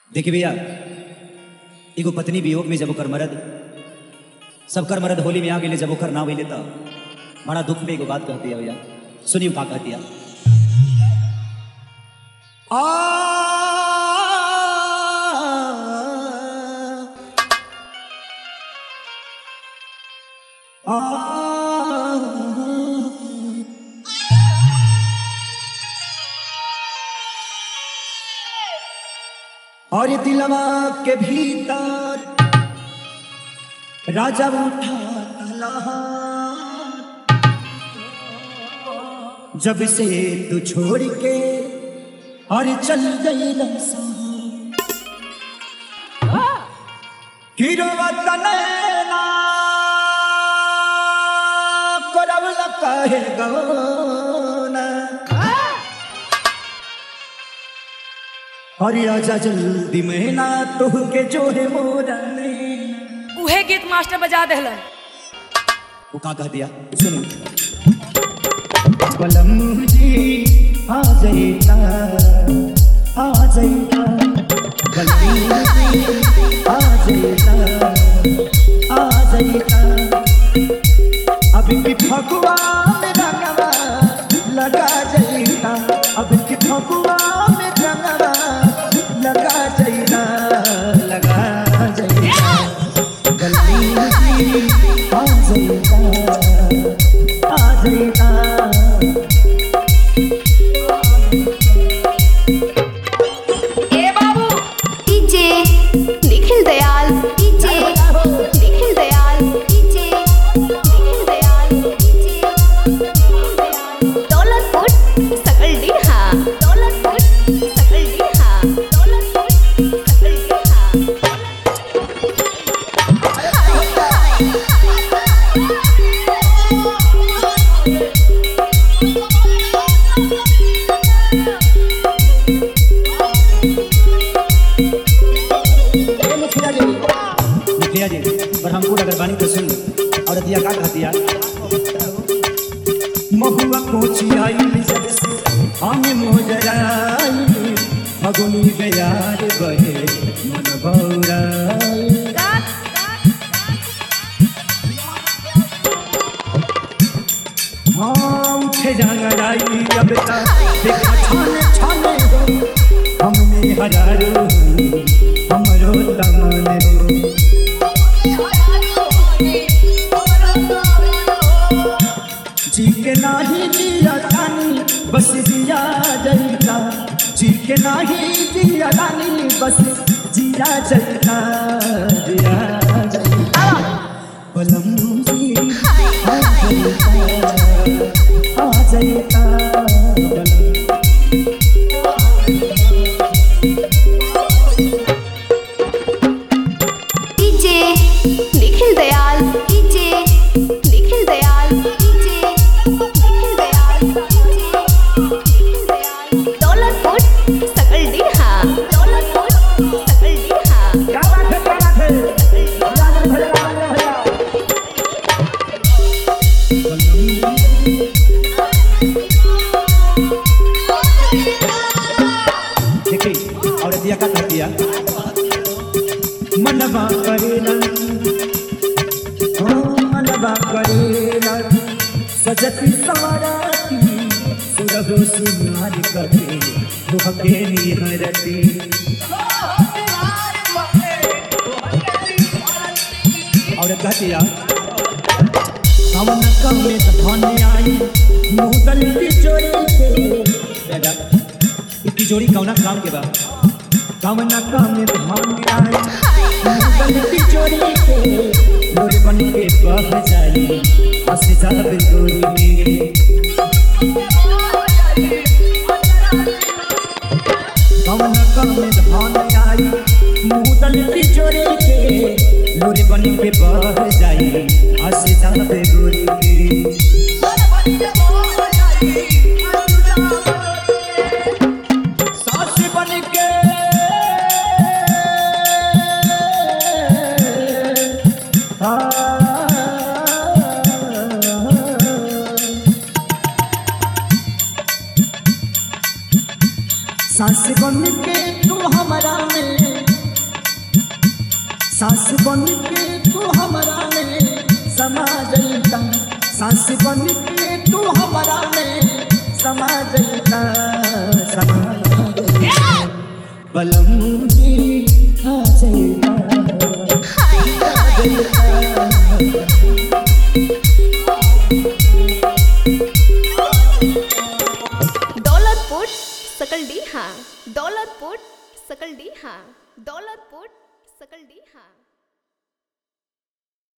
देखिए भैया एगो पत्नी वियोग में जब ओकर मरद सबकर मरद होली में आ गेले जब ओकर ना होइले त बड़ा दुख में एगो बात कहती है भैया सुनियो का कहती है और दिलवा के भीतर राजा उठा तलहार। जब से तू छोड़ के और चल गई किरवतनैना करवल कहे गौना अरे आजा जल्दी महीना तुह के जो है मोरा नैना। उहे गीत मास्टर बजा देहलन वो का कह दिया सुनो बलम जी आ जाइता आ जाइता बलम जी आ जाइता आ जाइता अब की फगुआ में रंगवा लगा जाइता अब की फगुआ में रंगवा लगा जाइता लगा जाइता गली आ जाइता आ जाइता ए बाबू DJ Nikhil Dayal DJ Nikhil Dayal DJ Nikhil Dayal DJ Nikhil Dayal Daulatpur सकल डीहा दौलतपुर सकल डीहा दौलतपुर सकल डीहा मुखिया जी ब्रह्मपुर अगर बानी तो सुन और दिया का कह दिया महुआ कोची आई जब से हम मोजराई फगुनी गयार बहे मन भौराई हाँ उठे जंगड़ाई अब तक देखा छाने छाने हो हमने हजारो हमरो तमने हो जी के नाही जिया रानी बस जिया जैता जी के नाही जिया रानी बस जिया जैता जिया जैता बलम जी आ जैता आ जैता बलम DJ Nikhil Dayal DJ Nikhil Dayal DJ Nikhil Dayal DJ Nikhil Dayal Daulatpur सकल डीहा दौलतपुर सकल डीहा क्या बात है क्या बात है भैया भैया भैया देखी और दिया का कर दिया मनवा करेला ओ मनवा करेला सजती सवाराती सुरभो सुनार करे दुहके निहरती और कह दिया कवन कम में धन आई मुदल की चोरी के दादा इसकी जोड़ी कौना काम के बा कवन कम में धन आई मुदल की चोरी के मोर बन के बह जाई हंस जाब गोरी में कवन कम में धन आई मुदल की चोरी के मोर बन के बह जाई हंस जाब गोरी में सास बन के सास बन के तू हमारा में सास बन के तू हमारा में समा जईता सास बन के तू हमारा में समा जईता समा जईता बलम जी आ जईता दौलतपुर सकल डी हाँ दौलतपुर सकल डी हाँ दौलतपुर सकल डी हाँ